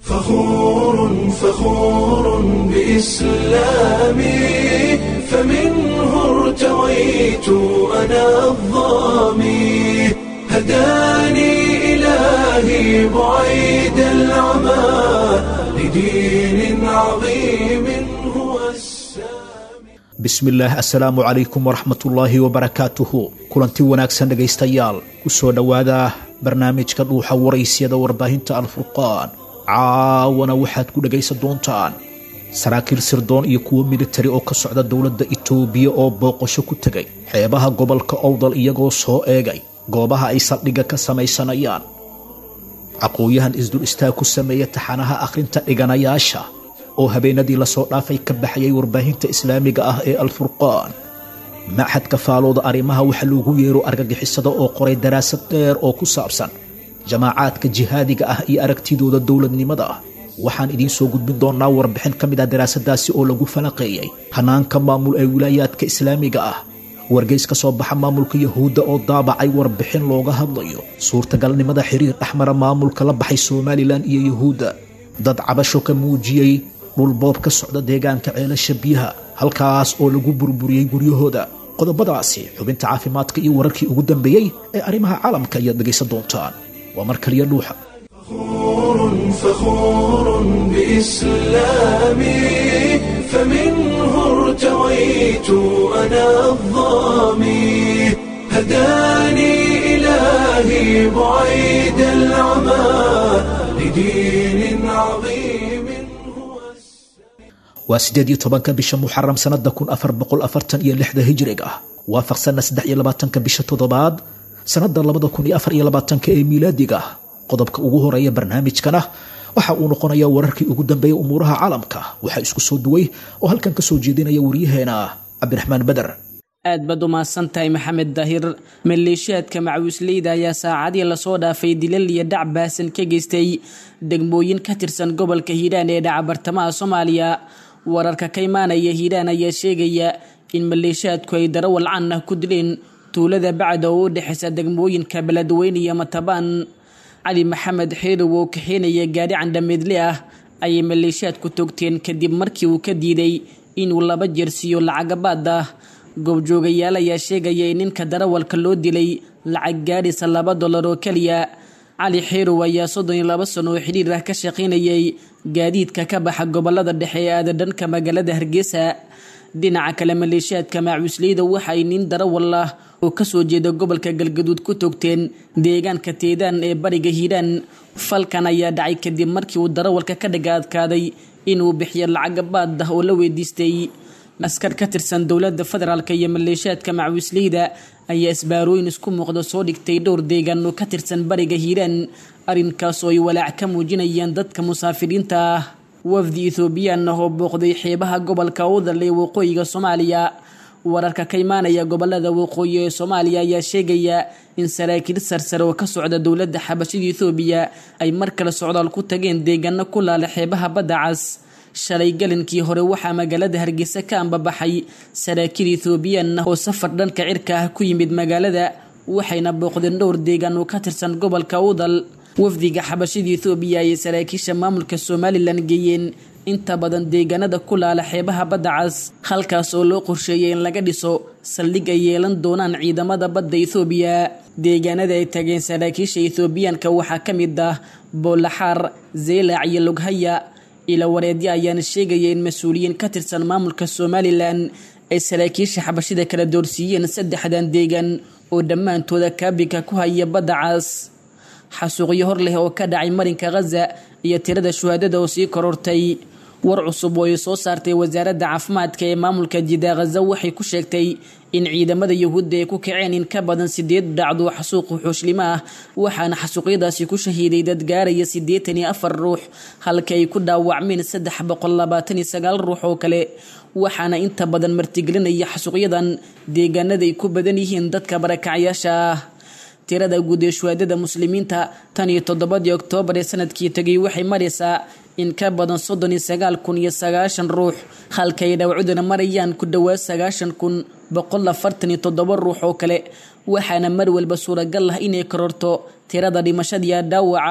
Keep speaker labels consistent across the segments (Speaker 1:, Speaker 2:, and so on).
Speaker 1: فخور فخور بإسلامي فمنه ارتويت أنا الظامي هداني إلهي بعيد العمى لدين عظيم هو السامي
Speaker 2: bismillaah assalaamu calaykum waraxmatullaahi wabarakaatuhu kulanti wanaagsan dhegaystayaal ku soo dhowaada barnaamijka dhuuxa waraysyada warbaahinta alfurqaan caawana waxaad ku dhegaysan doontaan saraakiil sirdoon iyo kuwo militari oo ka socda dowladda itoobiya oo booqasho ku tegay xeebaha gobolka owdal iyagoo soo eegay goobaha ay saldhigga ka samaysanayaan aqoon-yahan isdul istaag ku sameeya taxanaha akhrinta dhiganayaasha oo habeenadii lasoo dhaafay ka baxayay warbaahinta islaamiga ah ee alfurqaan maxadka faalooda arrimaha waxa loogu yeero argagixisada oo qoray daraasad dheer oo ku saabsan jamaacaadka jihaadiga ah iyo aragtidooda dowladnimada ah waxaan idiin soo gudbin doonaa warbixin ka mid ah daraasadaasi oo lagu falaqeeyey hanaanka maamul ee wilaayaadka islaamiga ah wargeys ka soo baxa maamulka yahuudda oo daabacay warbixin looga hadlayo suurtagalnimada xiriir dhexmara maamulka la baxay somalilan iyo yahuudda dad cabasho ka muujiyey dhulboob ka socda deegaanka ceelasha biyaha halkaas oo lagu burburiyey guryahooda qodobadaasi xubinta caafimaadka iyo wararkii ugu dambeeyey ee arrimaha caalamka ayaad dhegaysan doontaan waa mar kaliya dhuuxa
Speaker 1: فخور فخور بإسلامي فمنه ارتويت أنا الظامي هداني إلهي بعيد العمى لدين عظيم هو
Speaker 2: waa siddeed iyo tobanka bisha muxaram sannada kun afar boqol afartan iyo lixda hijriga ah waafaqsanna saddex iyo labaatanka bisha toddobaad sannada labada kun iyo afar iyo labaatanka ee miilaadiga ah qodobka ugu horeeya barnaamijkana waxa uu noqonayaa wararkii ugu dambeeyay umuuraha caalamka waxaa isku soo duway oo halkan ka soo jeedinaya waryaheena cabdiraxmaan beder
Speaker 3: aad baad u mahadsantahay maxamed daahir maleeshiyaadka macawisleyda ayaa saacadii lasoo dhaafay dilal iyo dhac baasan ka geystay degmooyin ka tirsan gobolka hiiraan ee dhaca bartamaha soomaaliya wararka ka imaanaya hiiraan ayaa sheegaya in maleeshiyaadku ay darawal can ah ku dileen tuulada bacda oo u dhexaysa degmooyinka beledweyne iyo matabaan cali maxamed xeerow oo kaxeenaya gaari candhameedle ah ayay maleeshiyaadku togteen kadib markii uu ka diiday inuu laba jeer siiyo lacagabaad ah goobjoogayaal ayaa sheegaya in ninka darawalka loo dilay lacag gaadhisa laba dollar oo keliya cali xeerow ayaa soddon iyo laba sano oo xidhiir ah ka shaqaynayay gaadiidka ka baxa gobolada dhexe ee aada dhanka magaalada hargeysa dhinaca kale maleeshiyaadka maacuusleyda waxa ay nin darawal ah oo kasoo jeeda gobolka galgaduud ku togteen deegaanka teedaan ee bariga hiiraan falkan ayaa dhacay kadib markii uu darawalka ka dhaga adkaaday inuu bixiyo lacagabaad ah oo la weydiistay askar ka tirsan dowlada federaalk iyo maleeshiyaadka macawisleyda ayaa isbaarooyin isku muuqda soo dhigtay dhowr deegaan oo ka tirsan bariga hiiraan arrinkaas oo ay walaac ka muujinayaan dadka musaafiriinta ah wafdi ethoobiyan ah oo booqday xeebaha gobolka udal ee waqooyiga soomaaliya wararka ka imaanaya gobolada waqooyi ee soomaaliya ayaa sheegaya in saraakiil sarsare oo ka socda dowladda xabashida ethoobiya ay mar kale socdaal ku tageen deegaano ku laala xeebaha badda cas shalay galinkii hore waxaa magaalada hargeysa ka ambabaxay saraakiil ethoobiyan ah oo safar dhanka cirka ah ku yimid magaalada waxayna booqdeen dhowr deegaan oo ka tirsan gobolka udal wafdiga xabashida ethoobiya ayay saraakiisha maamulka somalilan geeyeen inta badan deegaanada ku laala xeebaha badda cas halkaas oo loo qorsheeyay in laga dhiso saldhig ay yeelan doonaan ciidamada badda ethoobiya deegaanada ay tageen saraakiisha ethoobiyaanka waxaa ka mid ah boolaxaar zeelac iyo loghaya ila wareedyo ayaana sheegaya in mas-uuliyiin ka tirsan maamulka somalilan ay saraakiisha xabashida kala doorsiiyeen saddexdan deegaan oo dhammaantooda kaabiga ku haya badda cas xasuuqyo hor leh oo ka dhacay marinka khaza iyo tirada shuhaadada oo sii korortay war cusub oo ay soo saartay wasaaradda caafimaadka ee maamulka jida khaza waxay ku sheegtay in ciidamada yahuudda ay ku kaceen in ka badan sideed dhacdo xasuuqu xuushlimo ah waxaana xasuuqyadaasi ku shahiiday dad gaaraya siddeetan iyo afar ruux halka ay ku dhaawacmeen saddex boqol labaatan iyo sagaal ruux oo kale waxaana inta badan martigelinaya xasuuqyadan deegaanada ay ku badan yihiin dadka barakacyaasha ah tirada guud ee shuhaadada muslimiinta tan iyo toddobadii oktoobar ee sanadkii tegay waxay maraysaa in ka badan soddon iyo sagaal kun iyo sagaashan ruux halka ay dhawcuduna marayaan ku dhowaad sagaashan kun boqol afartan iyo toddoba ruux oo kale waxaana mar walba suuragal ah inay kororto tirada dhimashadiiya dhaawaca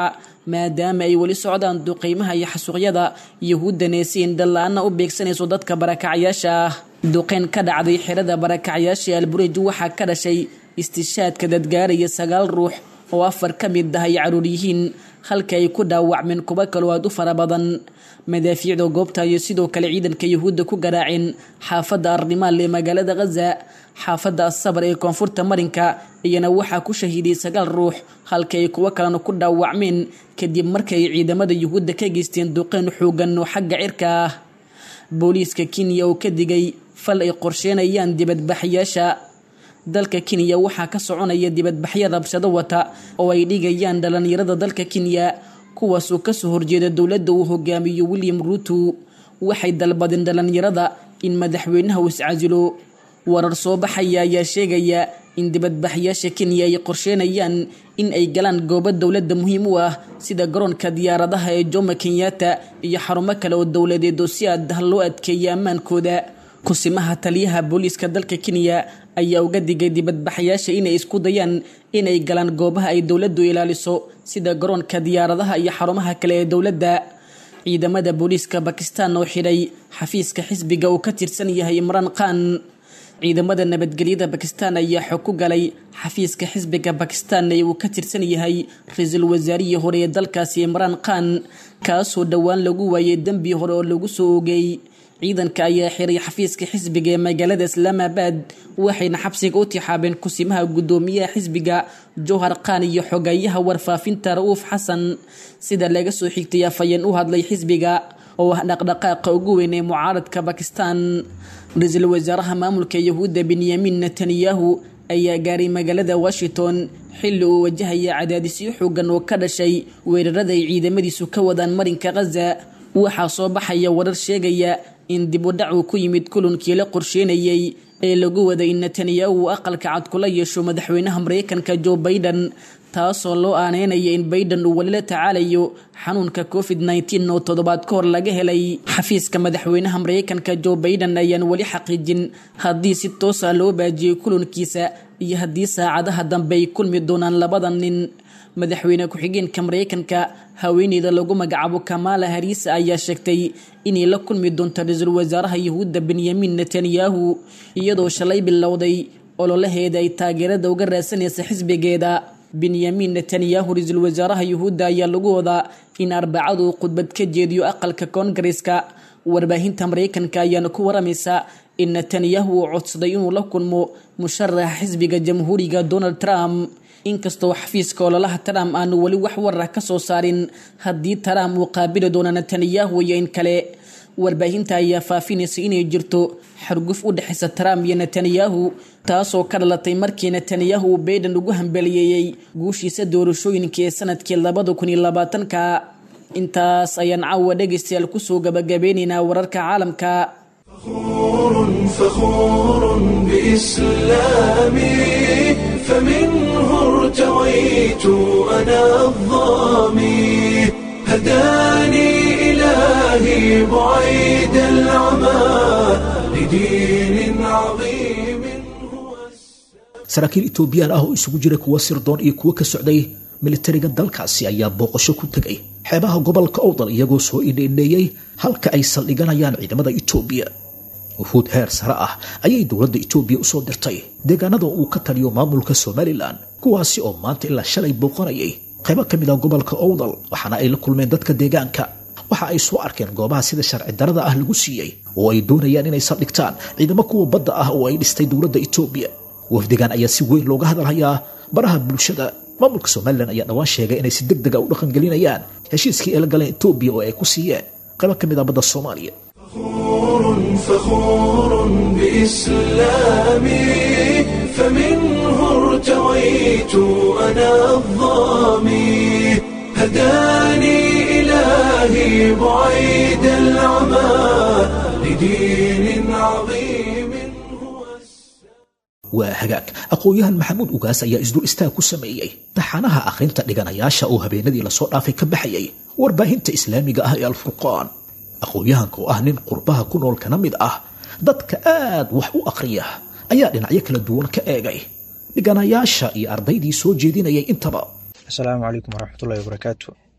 Speaker 3: maadaama ay weli socdaan duqeymaha iyo xasuuqyada yahuuddana si indhala-aana u beegsanayso dadka barakacyaasha ah duqeyn ka dhacday xerada barakacyaasha alburej waxaa ka dhashay istishaadka dadgaaraya sagaal ruux oo afar ka mid ah ay caruur yihiin halka ay ku dhaawacmeen kuwo kaloo aad u fara badan madaafiicda goobta iyo sidoo kale ciidanka yahuudda ku garaaceen xaafadda arnimaal ee magaalada khaza xaafadda asabar ee koonfurta marinka iyana waxaa ku shahiiday sagaal ruux halka ay kuwo kalena ku dhaawacmeen kadib markay ciidamada yuhuudda ka geysteen duqeyn xoogan oo xagga cirka ah booliiska kenya oo ka digay fal ay qorsheenayaan dibadbaxyaasha dalka kenya waxaa ka soconaya dibadbaxyo rabshado wata oo ay dhigayaan dhalinyarada dalka kenya kuwaasoo kasoo horjeeda dowladda uu hogaamiyo william ruuto waxay dalbadeen dhalinyarada in madaxweynaha uu iscasilo warar soo baxaya ayaa sheegaya in dibadbaxyaasha kenya ay qorsheenayaan in ay galaan goobo dowladda muhiim u ah sida garoonka diyaaradaha ee jomo kenyatta iyo xarumo kale oo dowladeed oo si aad ah loo adkeeya ammaankooda kusimaha taliyaha booliiska dalka kenya ayaa uga digay dibadbaxyaasha inay isku dayaan inay galaan goobaha ay dowladdu ilaaliso sida garoonka diyaaradaha iyo xarumaha kale ee dowladda ciidamada booliiska bakistan oo xidhay xafiiska xisbiga uu ka tirsan yahay imraan khan ciidamada nabadgelyada bakistan ayaa xog ku galay xafiiska xisbiga bakistan ee uu ka tirsan yahay ra-iisul wasaarihii hore ee dalkaasi imraan khan kaasoo dhowaan lagu waayay dembi hore oo lagu soo oogay ciidanka ayaa xiray xafiiska xisbiga ee magaalada islaamabad waxayna xabsiga u tixaabeen kusimaha guddoomiyaha xisbiga jowhar khan iyo xogayaha warfaafinta ra-uuf xasan sida laga soo xigtay afayeen u hadlay xisbiga oo ah dhaqdhaqaaqa ugu weyn ee mucaaradka bakistan ra-iisul wasaaraha maamulka yahuudda benyamin netanyahu ayaa gaaray magaalada washington xilli uu wajahaya cadaadisyo xoogan oo ka dhashay weerarada ay ciidamadiisu ka wadaan marinka khaza waxaa soo baxaya warar sheegaya in dib u dhac uu ku yimid kulankii la qorsheynayay ee lagu waday in netanyahu uu aqalka cad kula yeesho madaxweynaha mareykanka joe baiden taasoo loo aaneynaya in baiden uu weli la tacaalayo xanuunka covid nteen oo toddobaad ka hor laga helay xafiiska madaxweynaha mareykanka joe baiden ayaan weli xaqiijin haddii si toosa loo baajiyey kulankiisa iyo haddii saacadaha dambe ay kulmi doonaan labada nin madaxweyne ku-xigeenka mareykanka haweeneyda lagu magacaabo kamala hariisa ayaa sheegtay inay la kulmi doonto ra-iisul wasaaraha yahuudda benyamin netanyahu iyadoo shalay bilowday ololaheeda ay taageerada uga raadsanaysa xisbigeeda benyamin netanyahu ra-iisul wasaaraha yuhuudda ayaa lagu wadaa in arbacadu uu khudbad ka jeediyo aqalka koongareska warbaahinta mareykanka ayaana ku waramaysa in netanyahu uu codsaday inuu la kulmo musharaxa xisbiga jamhuuriga donald trump inkastoo xafiiska ololaha trump aanu weli wax warah ka soo saarin haddii trump uu qaabili doono netanyahu iyo in kale warbaahinta ayaa faafinaysa inay jirto xarguf u dhexaysa trump iyo netanyahu taasoo ka dhalatay markii netanyahu uu baiden ugu hambaliyeeyey guushiisa doorashooyinka ee sanadkii labada kun iyo labaatanka intaas ayaan caawa dhegaystayaal kusoo gabagabeynaynaa wararka caalamka
Speaker 1: فخور فخور بإسلامي فمنه ارتويت أنا الظامي هداني إلهي بعيد العمى لدين عظيم هو
Speaker 2: saraakiil etoobiyaan ah oo isugu jira kuwa sirdoon iyo kuwo ka socday militariga dalkaasi ayaa booqasho ku tegay xeebaha gobolka owdal iyagoo soo indheendheeyey halka ay saldhiganayaan ciidamada etoobiya wufuud heer sare ah ayay dowladda etoobiya u soo dirtay deegaanada uu ka taliyo maamulka somalilan kuwaasi oo maanta ilaa shalay booqanayay qaybo ka mid ah gobolka owdal waxaana ay la kulmeen dadka deegaanka waxa ay soo arkeen goobaha sida sharci darada ah lagu siiyey oo ay doonayaan inay saldhigtaan ciidamo kuwa badda ah oo ay dhistay dowladda etoobiya wafdigan ayaa si weyn looga hadalhayaa baraha bulshada maamulka somalilan ayaa dhowaan sheegay inay si deg dega u dhaqangelinayaan heshiiskii ay la galeen etoobiya oo ay ku siiyeen qaybo ka mid ah badda soomaaliya
Speaker 1: فخور فخور بإسلامي فمنه ارتويت أنا الظامي هداني إلهي بعيد العمى لدين عظيم هو
Speaker 2: waa hagaag aqoon-yahan maxamuud ugaas ayaa isdul istaag ku sameeyey taxanaha akhrinta dhiganayaasha oo habeenadii lasoo dhaafay ka baxayay warbaahinta islaamiga ah ee alfurqaan aqoon-yahanka oo ah nin qurbaha ku nool kana mid ah dadka aad wax u akhriya ayaa dhinacyo kala duwan ka eegay dhiganayaasha iyo ardaydii soo jeedinayay intaba
Speaker 4: asalaamu calaykum waraxmatullahi wabarakaatu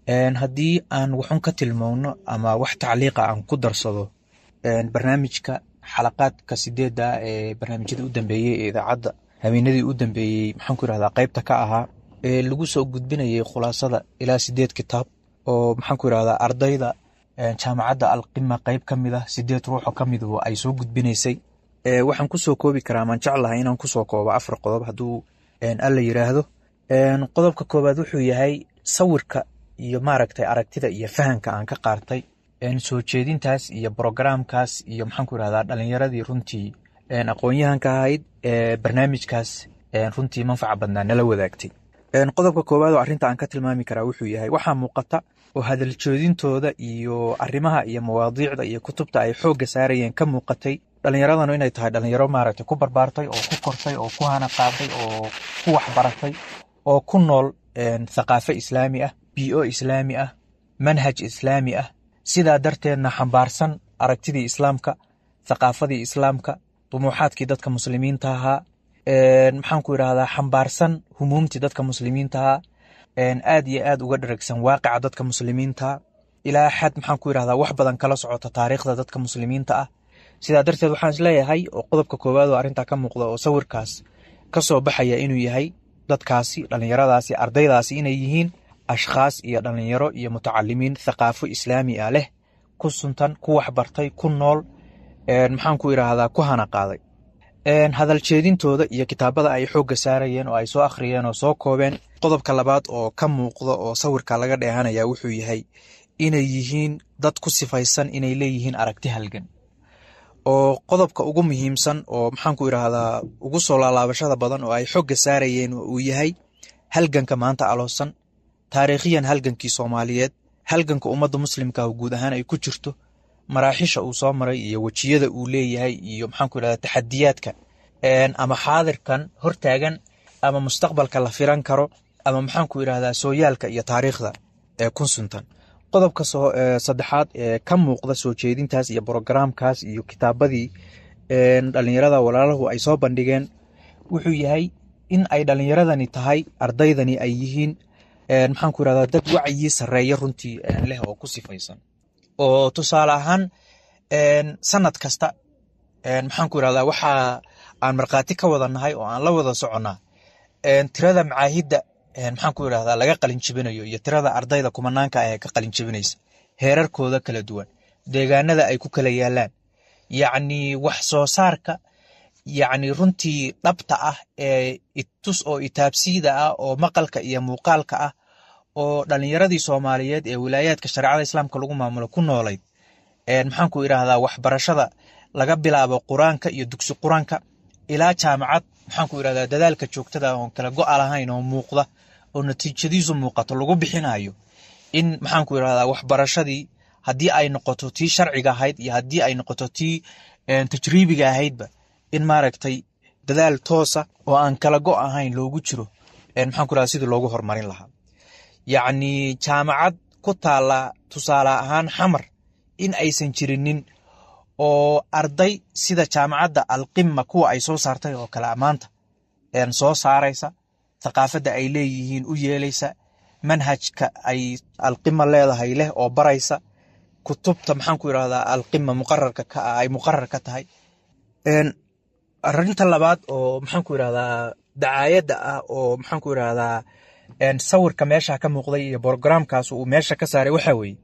Speaker 4: haddii aan waxun ka tilmowno ama wax tacliiqa aan ku darsado barnaamijka xalaqaadka sideedda ee barnaamijyadii u dambeeyey ee idaacadda habeenadii u dambeeyey maxaan ku yirahdaa qaybta ka ahaa ee lagu soo gudbinayay khulaasada ilaa sideed kitaab oo maxaan ku yirahdaa ardayda jaamacadda alqima qayb ka mid ah sideed ruuxoo ka mid ay soo gudbinaysay waxaan kusoo koobi karaa maan jeclahay inaan kusoo koobo afar qodob hadduu alla yiraahdo qodobka koowaad wuxuu yahay sawirka iyo maaragtay aragtida iyo fahamka aan ka qaartay soo jeedintaas iyo brogramkaas iyo maxaan ku yirahdaa dhalinyaradii runtii aqoon-yahanka ahayd ee barnaamijkaas runtii manfaca badnaa nala wadaagtay qodobka koowaad oo arrinta aan ka tilmaami karaa wuxuu yahay waxaa muuqata oo hadal joodintooda iyo arrimaha iyo mawaadiicda iyo kutubta ay xoogga saarayeen ka muuqatay dhalinyaradanu inay tahay dhalinyaro maaragtay ku barbaartay oo ku kortay oo ku hana qaaday oo ku waxbaratay oo ku nool thaqaafo islaami ah bio islaami ah manhaj islaami ah sidaa darteedna xambaarsan aragtidii islaamka thaqaafadii islaamka dumuuxaadkii dadka muslimiinta ahaa maxaan ku yidhahdaa xambaarsan humuumtii dadka muslimiinta ahaa aad iyo aad uga dharagsan waaqica dadka muslimiinta ilaa xad maxaan ku yidhahdaa wax badan kala socota taariikhda dadka muslimiinta ah sidaa darteed waxaan isleeyahay oo qodobka koowaad oo arrintaa ka muuqda oo sawirkaas ka soo baxaya inuu yahay dadkaasi dhallinyaradaasi ardaydaasi inay yihiin ashkhaas iyo dhallinyaro iyo mutacalimiin thaqaafo islaami ah leh ku suntan ku waxbartay ku nool maxaan ku yidhaahdaa ku hana qaaday hadal jeedintooda iyo kitaabada ay xoogga saarayeen oo ay soo akhriyeen oo soo koobeen qodobka labaad oo ka muuqda oo sawirka laga dheehanaya wuxuu yahay inay yihiin dad ku sifaysan inay leeyihiin aragti halgan oo qodobka ugu muhiimsan oo maxaan ku yidhaahdaa ugu soo laalaabashada badan oo ay xogga saarayeen uu yahay halganka maanta aloosan taariikhiyan halgankii soomaaliyeed halganka ummadda muslimka guud ahaan ay ku jirto maraaxisha uu soo maray iyo wejiyada uu leeyahay iyo maxaan ku yidhahdaa taxadiyaadka ama xaadirkan hortaagan ama mustaqbalka la filan karo ama maxaan ku yidhahdaa sooyaalka iyo taariikhda ee kun suntan qodobka saddexaad ee ka muuqda soo jeedintaas iyo brogramkaas iyo kitaabadii dhalinyarada walaalahu ay soo bandhigeen wuxuu yahay in ay dhalinyaradani tahay ardaydani ay yihiin maxaan ku yirahdaa dad wacyi sarreeya runtii leh oo ku sifaysan oo tusaale ahaan sanad kasta maxaan ku yirahdaa waxa aan markhaati ka wada nahay oo aan la wada soconnaa tirada macaahidda maxaan ku yidhahdaa laga qalin jibinayo iyo tirada ardayda kumanaanka ah ee ka qalin jibinaysa heerarkooda kala duwan deegaanada ay ku kala yaalaan yacni wax soo saarka yacni runtii dhabta ah ee itus oo itaabsiida ah oo maqalka iyo muuqaalka ah oo dhalinyaradii soomaaliyeed ee wilaayaadka shareecada islaamka lagu maamulo ku noolayd maxaan ku idhaahdaa waxbarashada laga bilaabo qur-aanka iyo dugsi qur-aanka ilaa jaamacad maxaan ku idhahdaa dadaalka joogtada oon kala go-a lahayn oo muuqda oo natiijadiisu muuqato lagu bixinayo in maxaan ku idhahdaa waxbarashadii haddii ay noqoto tii sharciga ahayd iyo haddii ay noqoto tii tajriibiga ahaydba in maaragtay dadaal toosa oo aan kala go ahayn loogu jiro maxaan ku idhahdaa sidii loogu horumarin lahaa yacni jaamacad ku taala tusaale ahaan xamar in aysan jirinin oo arday sida jaamacadda alqima kuwa ay soo saartay oo kale maanta soo saaraysa thaqaafadda ay leeyihiin u yeelaysa manhajka ay alqima leedahay leh oo baraysa kutubta maxaan ku yidhahdaa alqima muqararka ka ah ay muqarar ka tahay arinta labaad oo maxaan ku yidhahdaa dacaayadda ah oo maxaan ku yidhahdaa sawirka meesha ka muuqday iyo brogramkaas uu meesha ka saaray waxa weeye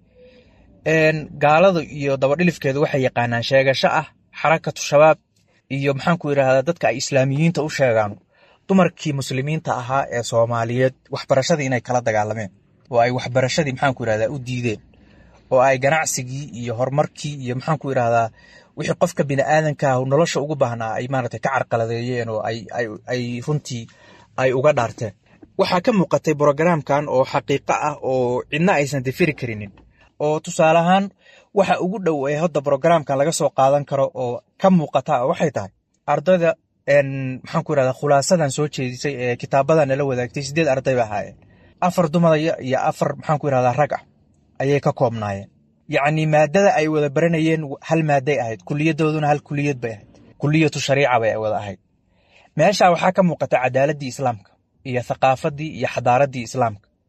Speaker 4: gaalada iyo dabadhilifkeedu waxay yaqaanaan sheegasho ah xarakatu shabaab iyo maxaan ku yidhahdaa dadka ay islaamiyiinta u sheegaan dumarkii muslimiinta ahaa ee soomaaliyeed waxbarashadii inay kala dagaalameen oo ay waxbarashadii maxaan ku yidhahdaa u diideen oo ay ganacsigii iyo horumarkii iyo maxaan ku yidhahdaa wixii qofka bini'aadanka ah nolosha ugu baahnaa ay maaragtay ka carqaladeeyeen oo ay runtii ay uga dhaarteen waxaa ka muuqatay brogramkan oo xaqiiqo ah oo cidna aysan difiri karinin oo tusaale ahaan waxa ugu dhow ee hadda brogramkan laga soo qaadan karo oo ka muuqata waxay tahay ardayda maxaan ku yidhahdaa khulaasadan soo jeedisay ee kitaabadan nala wadaagtay sideed arday ba ahaayeen afar dumaya iyo afar maxaan ku yidhahdaa rag ah ayay ka koobnaayeen yacni maadada ay wada baranayeen hal maaday ahayd kuliyadooduna hal kuliyad bay ahayd kuliyatu shariica bay wada ahayd meesha waxaa ka muuqata cadaaladii islaamka iyo thaqaafadii iyo xadaaraddii islaamka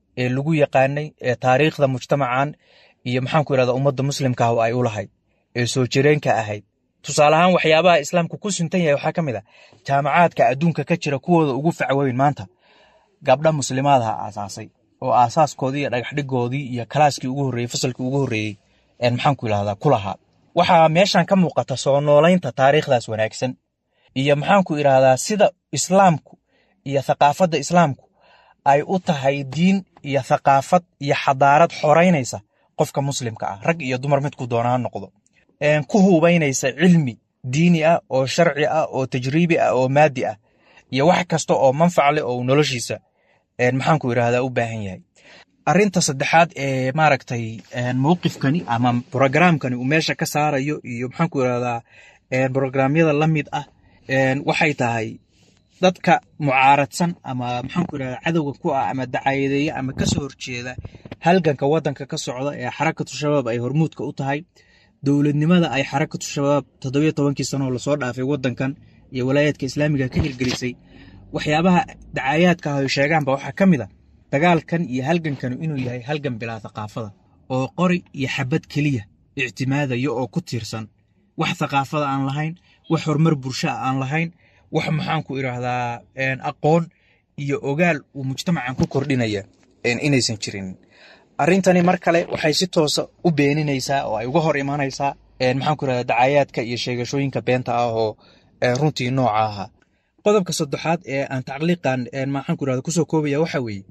Speaker 4: ee lagu yaqaanay ee taariikhda mujtamacan iyo maxaanku irahdaa ummadda muslimka ah oo ay u lahayd ee soo jireenka ahayd tusaale ahaan waxyaabaha islaamku ku suntan yahay waxaa ka mid a jaamacaadka adduunka ka jira kuwooda ugu facweyn maanta gabdha muslimaadaha aasaasay oo aasaaskoodii iyo dhagaxdhigoodii iyo kalaaskii ugu horreeyey fasalkii ugu horreeyey maxaanku irahdaa ku lahaa waxaa meeshan ka muuqata soo noolaynta taariikhdaas wanaagsan iyo maxaanku irahdaa sida islaamku iyo thaqaafadda islaamku ay u tahay diin iyo thaqaafad iyo xadaarad xoraynaysa qofka muslimka ah rag iyo dumar midku doona ha noqdo ku hubaynaysa cilmi diini ah oo sharci ah oo tajriibi ah oo maadi ah iyo wax kasta oo manfac leh oo noloshiisa maxaanku irahdaa u baahan yahay arinta saddexaad ee maaragtay mowqifkani ama brogramkani uu meesha ka saarayo iyo maxaanku irahdaa brogramyada la mid ah waxay tahay dadka mucaaradsan ama maxaanku irahdaa cadowga ku ah ama dacayadeeya ama kasoo horjeeda halganka wadanka ka socda ee xarakatu shabaab ay hormuudka u tahay dowladnimada ay xarakatu shabaab toddobiyo tobankii sanoo lasoo dhaafay wadankan iyo walaayaadka islaamiga ka hirgelisay waxyaabaha dacayaadka ah ay sheegaanba waxaa ka mid a dagaalkan iyo halgankanu inuu yahay halgan bilaa thaqaafada oo qori iyo xabad keliya ictimaadaya oo ku tiirsan wax thaqaafada aan lahayn wax horumar bulshaa aan lahayn wax maxaanku idhaahdaa aqoon iyo ogaal uu mujtamacan ku kordhinaya inaysan jirin arrintani mar kale waxay si toosa u beeninaysaa oo ay uga hor imanaysaa maxaanku irahdaa dacayaadka iyo sheegashooyinka beenta ah oo runtii nooca ahaa qodobka saddexaad ee aan tacliiqan maxaanku irahda kusoo koobaya waxa weeye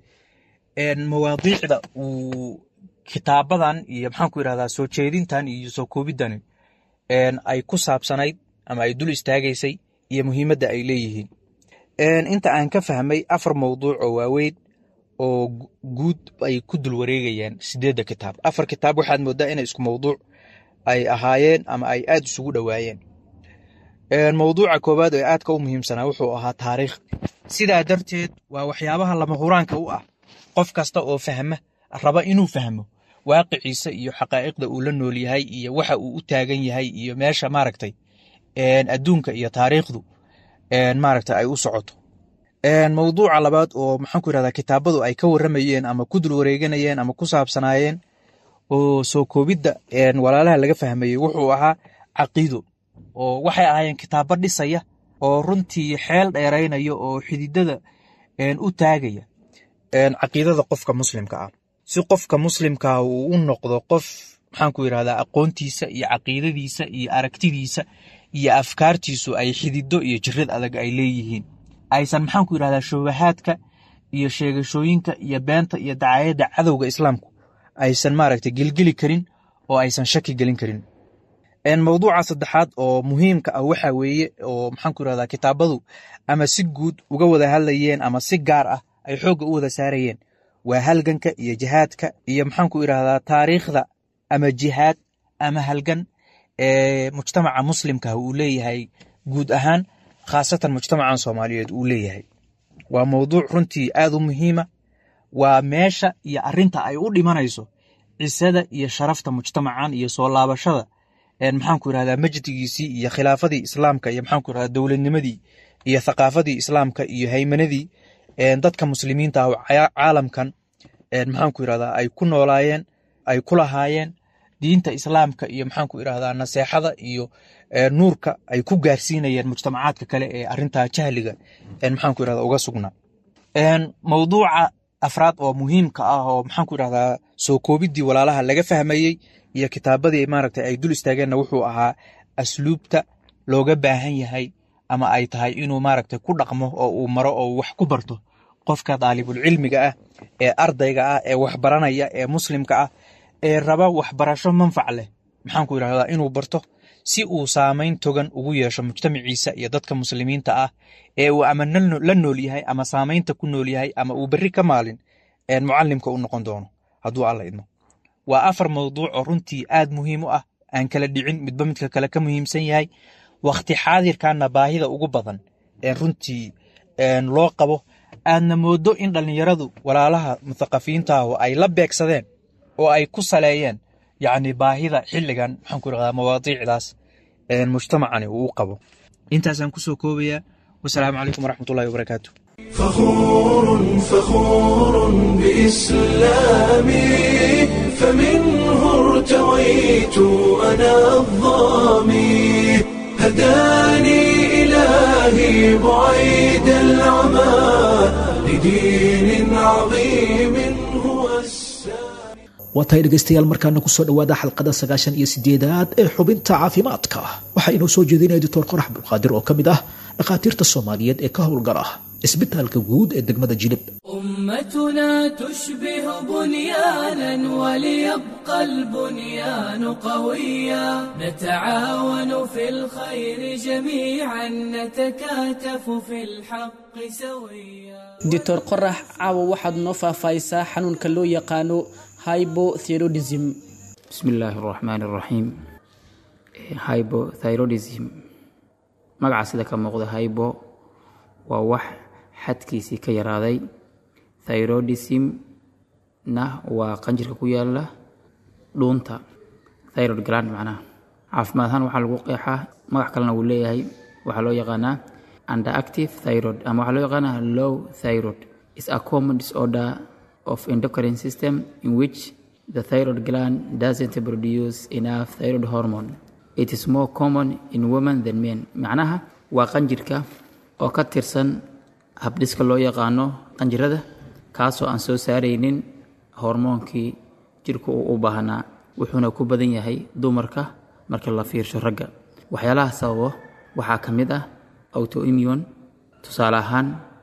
Speaker 4: mawaadiicda uu kitaabadan iyo maxaanku irahdaa soo jeedintan iyo soo koobidani ay ku saabsanayd ama ay dul istaagaysay iyo muhiimadda ay leeyihiin inta aan ka fahmay afar mawduuc oo waaweyn oo guud ay ku dul wareegayaan sideedda kitaab afar kitaab waxaad moodaa inay isku mawduuc ay ahaayeen ama ay aad isugu dhowaayeen mawduuca koowaad ee aadka u muhiimsanaa wuxuu ahaa taariikh sidaa darteed waa waxyaabaha lama huraanka u ah qof kasta oo fahma raba inuu fahmo waaqiciisa iyo xaqaa'iqda uu la nool yahay iyo waxa uu u taagan yahay iyo meesha maaragtay adduunka iyo taariikhdu maaragtay ay u socoto mawduuca labaad oo maxaanku irahdaa kitaabadu ay ka warramayeen ama ku dul wareeganayeen ama ku saabsanaayeen oo soo koobidda walaalaha laga fahmayey wuxuu ahaa caqiido oo waxay ahaayeen kitaabo dhisaya oo runtii xeel dheeraynaya oo xididada u taagaya caqiidada qofka muslimka ah si qofka muslimkaa uu u noqdo qof maxaanku irahdaa aqoontiisa iyo caqiidadiisa iyo aragtidiisa iyo afkaartiisu ay xidido iyo jirad adag ay leeyihiin aysan maxaanku irahdaa shubahaadka iyo sheegashooyinka iyo beenta iyo dacayadda cadowga islaamku aysan maaragtay gelgeli karin oo aysan shaki gelin karin mawduuca saddexaad oo muhiimka ah waxa weeye oo maxaanku irahdaa kitaabadu ama si guud uga wada hadlayeen ama si gaar ah ay xoogga u wada saarayeen waa halganka iyo jihaadka iyo maxaanku irahdaa taariikhda ama jihaad ama halgan ee mujtamaca muslimka uu leeyahay guud ahaan khaasatan mujtamacan soomaaliyeed uu leeyahay waa mawduuc runtii aad u muhiima waa meesha iyo arinta ay u dhimanayso cisada iyo sharafta mujtamacan iyo soo laabashada maxaanku irahdaa majdigiisii iyo khilaafadii islaamka iyo maxaanku irahdaa dowladnimadii iyo thaqaafadii islaamka iyo haymanadii dadka muslimiinta ah caalamkan maxaanku irahdaa ay ku noolaayeen ay ku lahaayeen diinta islaamka iyo maxaanku irahdaa naseexada iyo nuurka ay ku gaarsiinayeen mujtamacaadka kale ee arintaa jahliga maxaanku irahdaa uga sugnaa mawduuca afraad oo muhiimka ah oo maxaanku irahdaa soo koobidii walaalaha laga fahmayey iyo kitaabadii maaragtay ay dul istaageenna wuxuu ahaa asluubta looga baahan yahay ama ay tahay inuu maaragtay ku dhaqmo oo uu maro oo wax ku barto qofka daalibulcilmiga ah ee ardayga ah ee waxbaranaya ee muslimka ah ee raba waxbarasho manfac leh maxaanku irahdaa inuu barto si uu saamayn togan ugu yeesho mujtamaciisa iyo dadka muslimiinta ah ee uu ama la nool yahay ama saamaynta ku nool yahay ama uu berri ka maalin mucalimka u noqon doono hadduu alla idmo waa afar mawduuc oo runtii aad muhiim u ah aan kala dhicin midba midka kale ka muhiimsan yahay wakhti xaadirkanna baahida ugu badan ee runtii loo qabo aadna moodo in dhallinyaradu walaalaha muthaqafiyiintaahu ay la beegsadeen oo ay ku saleeyeen yacni baahida xilligan maxaan ku irahdaa mawaadiicdaas mujtamacani uu u qabo intaasaan kusoo koobayaa wasalaamu calaykum waraxmatullahi wabarakaatu
Speaker 1: فخور فخور بإسلامي فمنه ارتويت أنا الظامي هداني إلهي بعيد العمى لدين عظيم هو السامي
Speaker 2: waa tahay dhegaystayaal markaana kusoo dhowaada xalqada sagaashan iyo sideedaad ee xubinta caafimaadka waxaa inoo soo jeedinaya doctor qorax abdulqaadir oo ka mid ah dhakhaatiirta soomaaliyeed ee ka howlgala cisbitaalka guud ee degmada jilib
Speaker 5: أمتنا تشبه بنيانا وليبقى البنيان قويا نتعاون في الخير جميعا نتكاتف في الحق سويا
Speaker 3: doctor qorax caawa waxaad noo faahfaahisaa xanuunka loo yaqaano hybothyroidism
Speaker 6: بسم الله الرحمن الرحيم hypothyroidism magaca sida ka muuqda hypo waa wax xadkiisii ka yaraaday thyroidism na waa qanjirka ku yaala dhuunta thyroid gland macnaha caafimaad ahaan waxaa lagu qeexaa magac kalena wuu leeyahay waxaa loo yaqaanaa underactive thyroid ama waxaa loo yaqaanaa low thyroid is a common disorder of endocrine system in which the thyroid gland doesn't produce enough thyroid hormone it is more common in women than men macnaha waa qanjirka oo ka tirsan habdhiska loo yaqaano qanjirada kaasoo aan soo saaraynin hormoonkii jirku uu u baahnaa wuxuuna ku badan yahay dumarka marka la fiirsho ragga waxyaalaha sababo waxaa ka mid ah autoimmune tusaale ahaan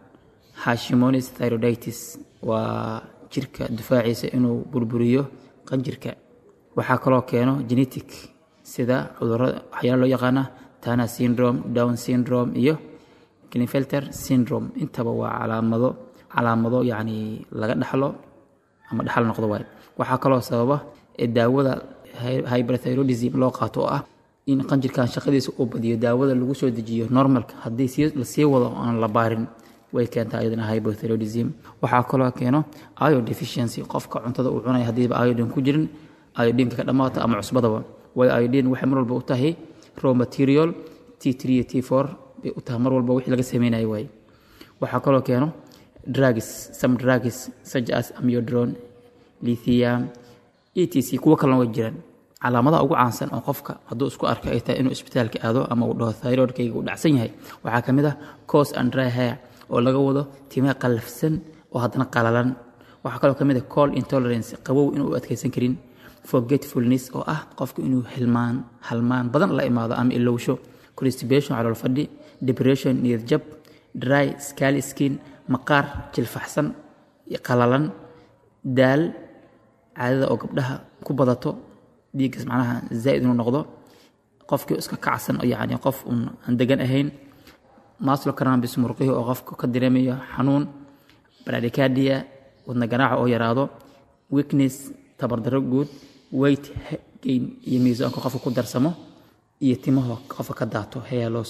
Speaker 6: hashimonis thyroiditis waa jirka difaaciisa inuu burburiyo qanjirka waxaa kaloo keeno genetic sida cudurada waxyaala loo yaqaana tana syndrome down syndrome iyo klinefelter syndrome intaba waa calaamado calaamado yacni laga dhaxlo ama dhaxal noqdo waaye waxaa kaloo sababa ee daawada hy- hyperthyroidism loo qaato oo ah in qanjirkan shaqadiisa uu badiyo daawada lagu soo dejiyo normalka haddii sii lasii wado oo aan la baarin way keentaa iyadana hypothyroidism waxaa kaloo keeno iodine deficiency qofka cuntada uu cunaya haddiiba iodine ku jirin iodineka ka dhammaata ama cusbadaba way iodine waxay mar walba u tahay raw material t3 iyo t4 bay u tahay mar walba wixii laga sameynayo waaye waxaa kaloo keeno drugs some drugs such as amiodarone lithium etc kuwo kalena way jiraan calaamadaha ugu caansan oo qofka hadduu isku arko ay tahay inuu isbitaalka aado ama uu dhaho thyroidkayga uu dhacsan yahay waxaa ka mid ah cos and dry hair oo laga wado timaha qallafsan oo haddana qalalan waxaa kaloo ka mid ah cold intolerance qabow inuu u adkaysan karin forgetfulness oo ah qofku inuu hilmaan halmaan badan la imaado ama ilowsho constipation calool fadhi depression niyad jab dry scaly skin maqaar jilfaxsan iyo qalalan daal caadada oo gabdhaha ku badato dhiiggas macnaha zaa'id inuu noqdo qofkii iska kacsan oo yacni qof uun aan degan ahayn maslo cannabis murqihii oo qofka ka dareemayo xanuun bradycardia wadna ganaaca oo yaraado weakness tabardarro guud weight gain iyo miisaanka qofka ku darsamo iyo timaho qofka ka daato hair loss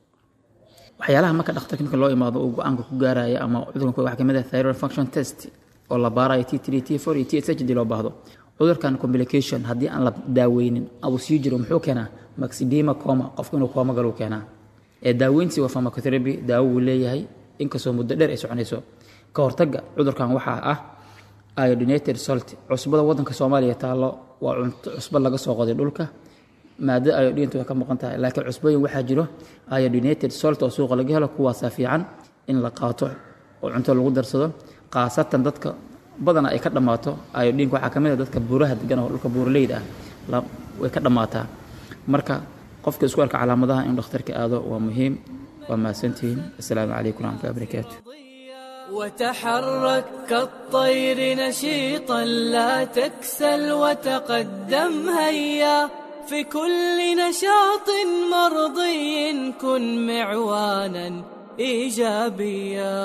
Speaker 6: waxyaalaha marka dhakhtarka marka loo imaado uu go-aanka ku gaaraya ama cudurkan waxaa kamid ah thyroid function test oo la baarayo t3 t4 iyo tsh hadii loo baahdo cudurkan complication haddii aan la daaweynin abuu sii jiro muxuu keenaa maxidema coma qofku inuu kooma galuu keenaa ee daaweyntiisi waa pharmacotherapy daawo wuu leeyahay inkastoo muddo dheer ay soconayso ka hortagga cudurkan waxaa ah iodinated salt cusbada wadanka soomaaliya taallo waa cunto cusbo laga soo qoday dhulka maadada iodinta way ka maqan tahay laakiin cusbooyin waxaa jiro iodinated salt oo suuqa laga helo kuwaasaa fiican in la qaato oo cunto lagu darsado khaasatan dadka badana ay ka dhammaato iodinka waxaa ka mid a dadka buuraha degan oo dhulka buuraleyda ah la- way ka dhammaataa marka qofka isku arka calaamadaha inuu dhakhtarka aado waa muhiim waa mahadsantihiin assalaamu calaykum waraxmatullahi wabarakaatu
Speaker 5: وتحرك كالطير نشيطا لا تكسل وتقدم هيا في كل نشاط مرضي كن معوانا ايجابيا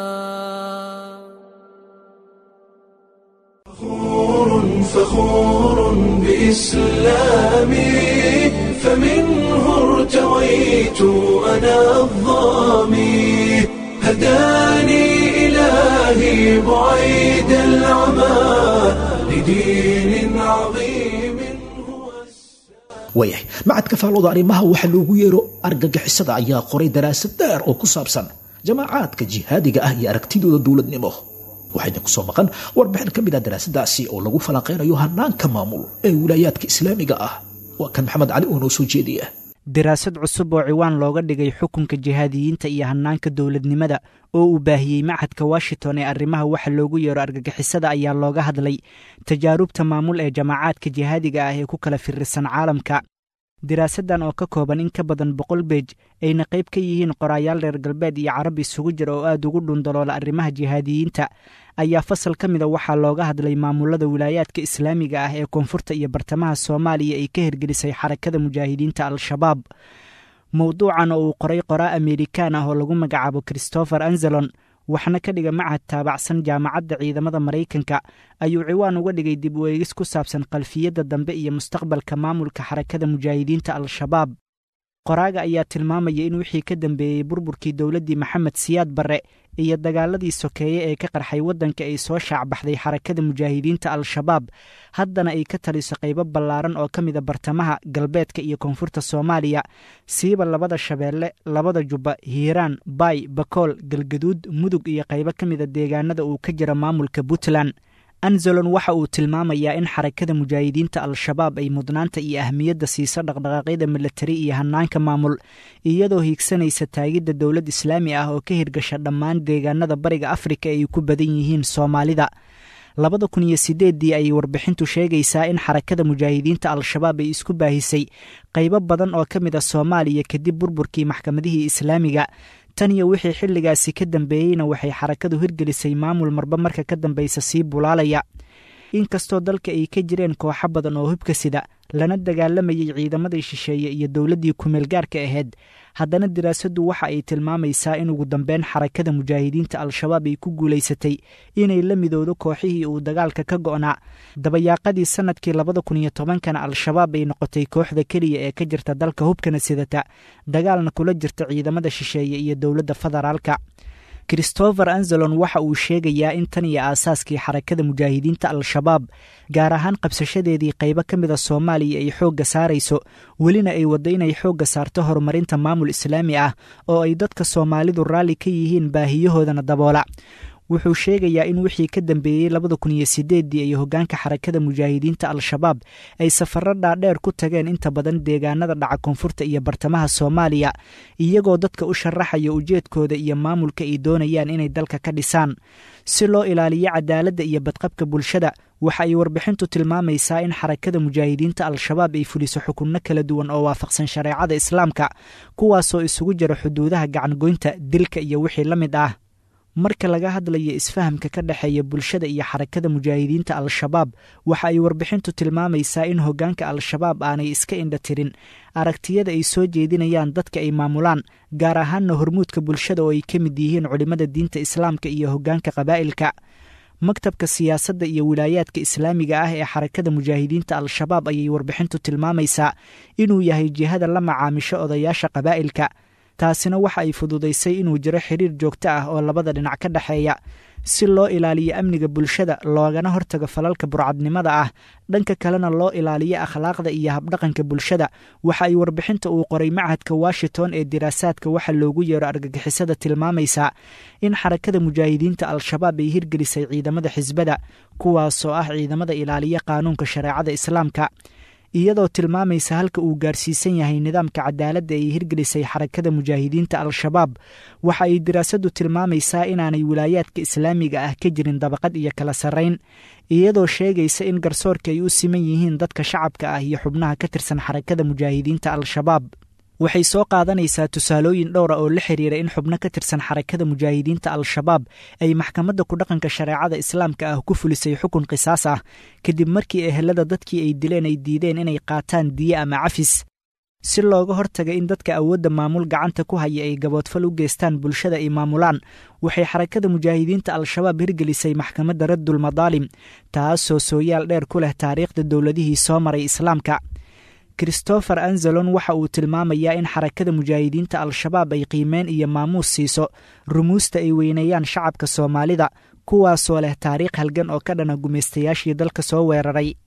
Speaker 1: فخور فخور بإسلامي فمنه ارتويت أنا الظامي هداني إلهي بعيد العمى لدين عظيم هو
Speaker 2: waayahay macadka faalooda arrimaha waxaa loogu yeero argagixisada ayaa qoray daraasad dheer oo ku saabsan jamaacaadka jihaadiga ah iyo aragtidooda dowladnimo waxayna ku soo maqan warbixin ka mid ah daraasadaasi oo lagu falanqeynayo hanaanka maamul ee wilaayaadka islaamiga ah waa kan maxamed cali oo noo soo jeediya
Speaker 7: daraasad cusub oo ciwaan looga dhigay xukunka jihaadiyiinta iyo hanaanka dowladnimada oo uu baahiyey machadka washington ee arrimaha waxa loogu yeero argagixisada ayaa looga hadlay tajaarubta maamul ee jamaacaadka jihaadiga ah ee ku kala firirsan caalamka daraasaddan oo ka kooban in ka badan boqol beej ayna qayb ka yihiin qoraayaal reer galbeed iyo carab isugu jira oo aad ugu dhundaloola arrimaha jihaadiyiinta ayaa fasal ka mida waxaa looga hadlay maamulada wilaayaadka islaamiga ah ee koonfurta iyo bartamaha soomaaliya ay ka hirgelisay xarakada mujaahidiinta al-shabaab mowduucan oo uu qoray qoraa amerikaan ah oo lagu magacaabo christopher anzelon waxna ka dhiga machad taabacsan jaamacadda ciidamada maraykanka ayuu ciwaan uga dhigay dib u eegis ku saabsan qalfiyadda dambe iyo mustaqbalka maamulka xarakada mujaahidiinta al-shabaab qoraaga ayaa tilmaamaya in wixii ka dambeeyey burburkii dowladdii maxamed siyaad barre iyo dagaaladii sokeeye ee ka qarxay waddanka ay soo shaacbaxday xarakada mujaahidiinta al-shabaab haddana ay ka taliso qaybo ballaaran oo ka mida bartamaha galbeedka iyo koonfurta soomaaliya siiba labada shabeelle labada jubba hiiraan baay bakool galgaduud mudug iyo qaybo ka mida deegaanada uu ka jira maamulka puntland anzelon waxa uu tilmaamayaa in xarakada mujaahidiinta al-shabaab ay mudnaanta iyo ahmiyadda siiso dhaqdhaqaaqyada milatari iyo hanaanka maamul iyadoo hiigsanaysa taagidda dowlad islaami ah oo ka hirgasha dhammaan deegaanada bariga afrika ay ku badan yihiin soomaalida labada kun iyo sideeddii ayay warbixintu sheegaysaa in xarakada mujaahidiinta al-shabaab ay isku baahisay qaybo badan oo ka mid a soomaaliya kadib burburkii maxkamadihii islaamiga tan iyo wixii xilligaasi ka dambeeyeyna waxay xarakadu hirgelisay maamul marba marka ka dambaysa sii bulaalaya inkastoo dalka ay ka jireen kooxo badan oo hubka sida lana dagaalamayay ciidamadii shisheeye iyo dowladdii kumeelgaarka ahayd haddana daraasaddu waxa ay tilmaamaysaa in ugu dambeyn xarakada mujaahidiinta al-shabaab ay ku guulaysatay inay la midowdo kooxihii uu dagaalka ka go'naa dabayaaqadii sannadkii labada kun iyo tobankana al-shabaab ay noqotay kooxda keliya ee ka jirta dalka hubkana sidata dagaalna kula jirta ciidamada shisheeye iyo dowladda federaalka christopher anzelon waxa uu sheegayaa in tan iyo aasaaskii xarakada mujaahidiinta al-shabaab gaar ahaan qabsashadeedii qaybo ka mida soomaaliya ay xoogga saarayso welina ay waddo inay xoogga saarto horumarinta maamul islaami ah oo ay dadka soomaalidu raalli ka yihiin baahiyahoodana daboola wuxuu sheegayaa in wixii ka dambeeyey labada kun iyo sideeddii ay hoggaanka xarakada mujaahidiinta al-shabaab ay safarro dhaadheer ku tageen inta badan deegaanada dhaca koonfurta iyo bartamaha soomaaliya iyagoo dadka u sharaxaya ujeedkooda iyo maamulka ay doonayaan inay dalka ka dhisaan si loo ilaaliyo cadaaladda iyo badqabka bulshada waxa ay warbixintu tilmaamaysaa in xarakada mujaahidiinta al-shabaab ay fuliso xukunno kala duwan oo waafaqsan shareecada islaamka kuwaasoo isugu jira xuduudaha gacangoynta dilka iyo wixii la mid ah marka laga hadlayo isfahamka ka dhexeeya bulshada iyo xarakada mujaahidiinta al-shabaab waxa ay warbixintu tilmaamaysaa in hoggaanka al-shabaab aanay iska indha tirin aragtiyada ay soo jeedinayaan dadka ay maamulaan gaar ahaanna hormuudka bulshada oo ay ka mid yihiin culimmada diinta islaamka iyo hoggaanka qabaa'ilka maktabka siyaasadda iyo wilaayaadka islaamiga ah ee xarakada mujaahidiinta al-shabaab ayay warbixintu tilmaamaysaa inuu yahay jihada la macaamisho odayaasha qabaa'ilka taasina waxa ay fududaysay inuu jiro xiriir joogto ah oo labada dhinac ka dhexeeya si loo ilaaliyo amniga bulshada loogana hortago falalka burcadnimada ah dhanka kalena loo ilaaliyo akhlaaqda iyo habdhaqanka bulshada waxa ay warbixinta uu qoray machadka washington ee diraasaadka waxa loogu yeero argagixisada tilmaamaysaa in xarakada mujaahidiinta al-shabaab ay hirgelisay ciidamada xisbada kuwaasoo ah ciidamada ilaaliya qaanuunka shareecada islaamka iyadoo tilmaamaysa halka uu gaarsiisan yahay nidaamka cadaaladda ay hirgelisay xarakada mujaahidiinta al-shabaab waxa ay diraasaddu tilmaamaysaa inaanay wilaayaadka islaamiga ah ka jirin dabaqad iyo kala sarrayn iyadoo sheegaysa in garsoorka ay u siman yihiin dadka shacabka ah iyo xubnaha ka tirsan xarakada mujaahidiinta al-shabaab waxay soo qaadanaysaa tusaalooyin dhowra oo la xiriira in xubno ka tirsan xarakada mujaahidiinta al-shabaab ay maxkamadda kudhaqanka shareecada islaamka ah ku fulisay xukun qisaas ah kadib markii ehelada dadkii ay dileen ay diideen inay qaataan diye ama cafis si looga hortaga in dadka awoodda maamul gacanta ku haya ay gaboodfal u geystaan bulshada ay maamulaan waxay xarakada mujaahidiinta al-shabaab hirgelisay maxkamadda raddul madaalim taasoo sooyaal dheer ku leh taariikhda dowladihii soo maray islaamka christopher anzelon waxa uu tilmaamayaa in xarakada mujaahidiinta al-shabaab ay qiimeen iyo maamuus siiso rumuusta ay weyneeyaan shacabka soomaalida kuwaasoo leh taariikh halgan oo ka dhana gumaystayaashii dalka soo weeraray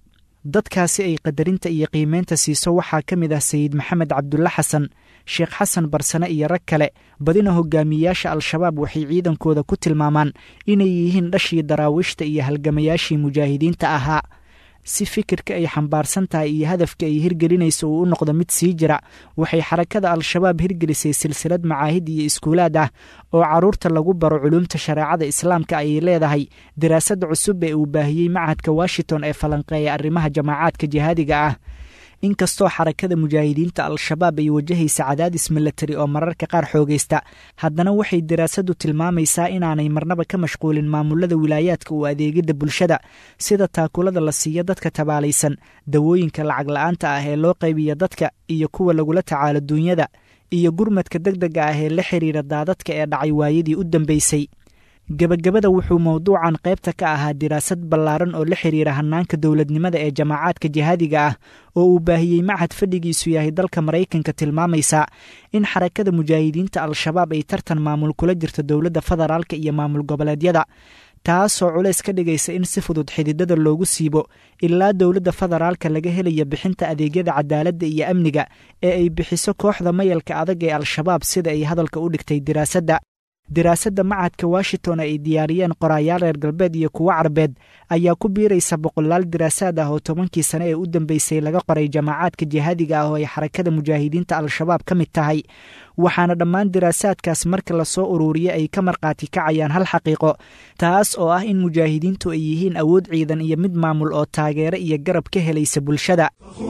Speaker 7: dadkaasi ay qadarinta iyo qiimeynta siiso waxaa ka mid ah sayid maxamed cabdulle xasan sheekh xasan barsane iyo rag kale badina hogaamiyeyaasha al-shabaab waxay ciidankooda ku tilmaamaan inay yihiin dhashii daraawiishta iyo halgamayaashii mujaahidiinta ahaa si fikirka ay xambaarsan tahay iyo hadafka ay hirgelinayso uu u noqdo mid sii jira waxay xarakada al-shabaab hirgelisay silsilad macaahid iyo iskuulaad ah oo carruurta lagu baro culuumta shareecada islaamka ayay leedahay daraasada cusub ee uu baahiyey machadka washington ee falanqeeya arrimaha jamaacaadka jihaadiga ah inkastoo xarakada mujaahidiinta al-shabaab ay wajahaysa cadaadis milatari oo mararka qaar xoogaysta haddana waxay daraasadu tilmaamaysaa inaanay marnaba ka mashquulin maamulada wilaayaadka u adeegidda bulshada sida taakulada la siiyo dadka tabaalaysan dawooyinka lacag la-aanta ah ee loo qaybiya dadka iyo kuwa lagula tacaalo duunyada iyo gurmadka deg dega ah ee la xiriira daadadka ee dhacay waayadii u dambeysay gebagabada wuxuu mowduucan qaybta ka ahaa diraasad ballaaran oo la xiriira hannaanka dowladnimada ee jamaacaadka jihaadiga ah oo uu baahiyey machad fadhigiisu yahay dalka maraykanka tilmaamaysa in xarakada mujaahidiinta al-shabaab ay tartan maamul kula jirto dowladda federaalka iyo maamul goboleedyada taasoo culays ka dhigaysa in si fudud xididada loogu siibo ilaa dowladda federaalka laga helaya bixinta adeegyada cadaaladda iyo amniga ee ay bixiso kooxda mayalka adag ee al-shabaab sida ay hadalka u dhigtay diraasadda diraasadda machadka washington ay diyaariyeen qoraayaal reer galbeed iyo kuwo carbeed ayaa ku biiraysa boqolaal diraasaad ah oo tobankii sane ee u dambeysay laga qoray jamaacaadka jihaadiga ah oo ay xarakada mujaahidiinta al-shabaab ka mid tahay waxaana dhammaan diraasaadkaas marka lasoo uruuriya ay ka markhaati kacayaan hal xaqiiqo taas oo ah in mujaahidiintu ay yihiin awood ciidan iyo mid maamul oo taageero iyo garab ka helaysa bulshada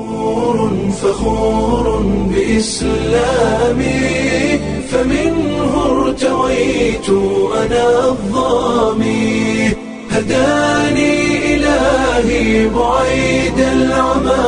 Speaker 1: فخور بإسلامي فمنه ارتويت أنا الظامي هداني إلهي بعيد العمى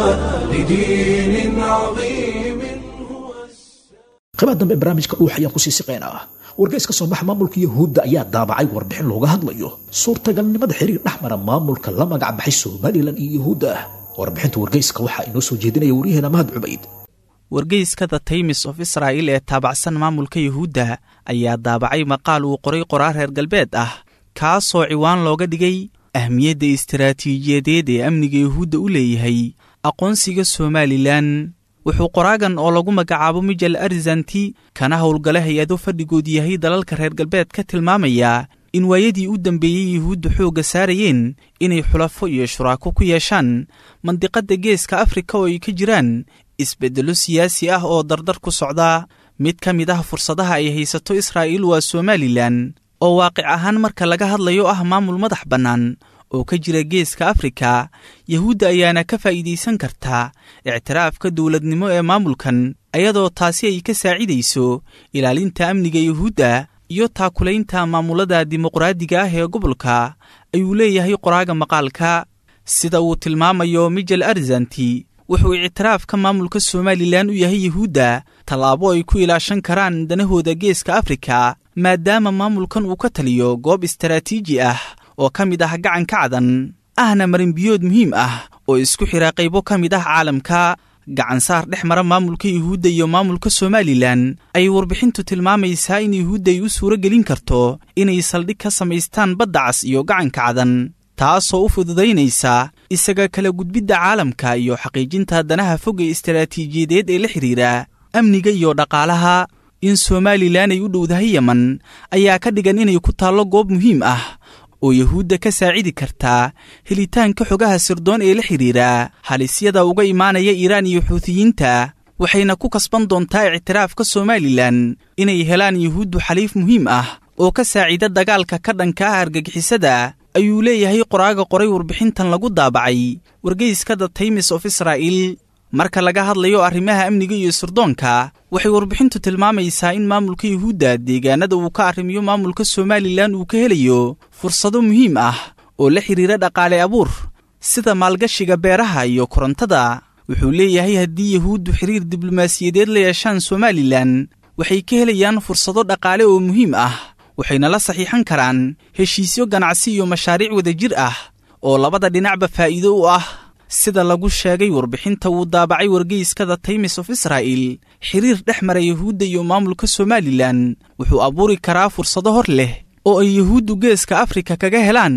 Speaker 1: لدين عظيم هو
Speaker 2: qaybaha dambe barnaamijka dhuux ayaan kusii siqaynaa wargeys ka soo baxa maamulka yahuudda ayaa daabacay warbixin looga hadlayo suurtagalnimada xiriir dhex mara maamulka la magac baxay somalilan iyo yahuudda warbixinta wargeyska waxaa inoo soo jeedinaya waryaheena mahad cubayd
Speaker 8: wargeyska the times of israa'il ee taabacsan maamulka yuhuudda ayaa daabacay maqaal uu qoray qoraar reer galbeed ah kaasoo ciwaan looga dhigay ahmiyadda istaraatiijiyadeed ee amniga yuhuudda u leeyahay aqoonsiga somalilan wuxuu qoraagan oo lagu magacaabo mijel arzanti kana howlgala hay-ado fadhigood yahay dalalka reer galbeed ka tilmaamayaa in waayadii u dambeeyey yuhuudda xoogga saarayeen inay xulafo iyo shuraako ku yeeshaan mandiqadda geeska afrika oo ay ka jiraan isbeddello siyaasi ah oo dardar ku socda mid ka mid ah fursadaha ay haysato israa'iil waa somalilan oo waaqic ahaan marka laga hadlayo ah maamul madax bannaan oo ka jira geeska afrika yahuudda ayaana ka faa'iidaysan karta ictiraafka dowladnimo ee maamulkan ayadoo taasi ay ka saacidayso ilaalinta amniga yuhuudda iyo taakulaynta maamulada dimuqraadiga ah ee gobolka ayuu leeyahay qoraaga maqaalka sida uu tilmaamayo mijel arzanti wuxuu ictiraafka maamulka somalilan u yahay yuhuudda tallaabo ay ku ilaashan karaan danahooda geeska afrika maadaama maamulkan uu ka taliyo goob istaraatiiji ah oo ka mid ah gacanka cadan ahna marinbiyood muhiim ah oo isku xidha qaybo ka mid ah caalamka gacansaar dhex mara maamulka yuhuudda iyo maamulka somalilan ayay warbixintu tilmaamaysaa in yuhuudda ay u suuro gelin karto inay saldhig ka samaystaan badda cas iyo gacanka cadan taasoo u fududaynaysa isaga kala gudbidda caalamka iyo xaqiijinta danaha fog ee istaraatiijiyadeed ee la xidhiira amniga iyo dhaqaalaha in somalilan ay u dhowdahay yeman ayaa ka dhigan inay ku taallo goob muhiim ah oo yuhuudda ka saacidi kartaa helitaanka xogaha sirdoon ee la xidhiira halisyada uga imaanaya iiraan iyo xuutiyiinta waxayna ku kasban doontaa ictiraafka somalilan inay helaan yuhuuddu xaliif muhiim ah oo ka saacida dagaalka ka dhanka ah argagixisada ayuu leeyahay qoraaga qoray warbixintan lagu daabacay wargeyska the times of israa'il marka laga hadlayo arrimaha amniga iyo sirdoonka waxay warbixintu tilmaamaysaa in maamulka yuhuudda deegaanada uu ka arrimiyo maamulka somalilan uu ka helayo fursado muhiim ah oo la xidhiira dhaqaale abuur sida maalgashiga beeraha iyo korontada wuxuu leeyahay haddii yuhuuddu xiriir diblomaasiyadeed la yeeshaan somalilan waxay ka helayaan fursado dhaqaale oo muhiim ah waxayna la saxiixan karaan heshiisyo ganacsi iyo mashaariic wadajir ah oo labada dhinacba faa'iido u ah sida lagu sheegay warbixinta uu daabacay wargeyska the times of israa'il xiriir dhex mara yuhuudda iyo maamulka somalilan wuxuu abuuri karaa fursado hor leh oo ay yuhuuddu geeska afrika kaga helaan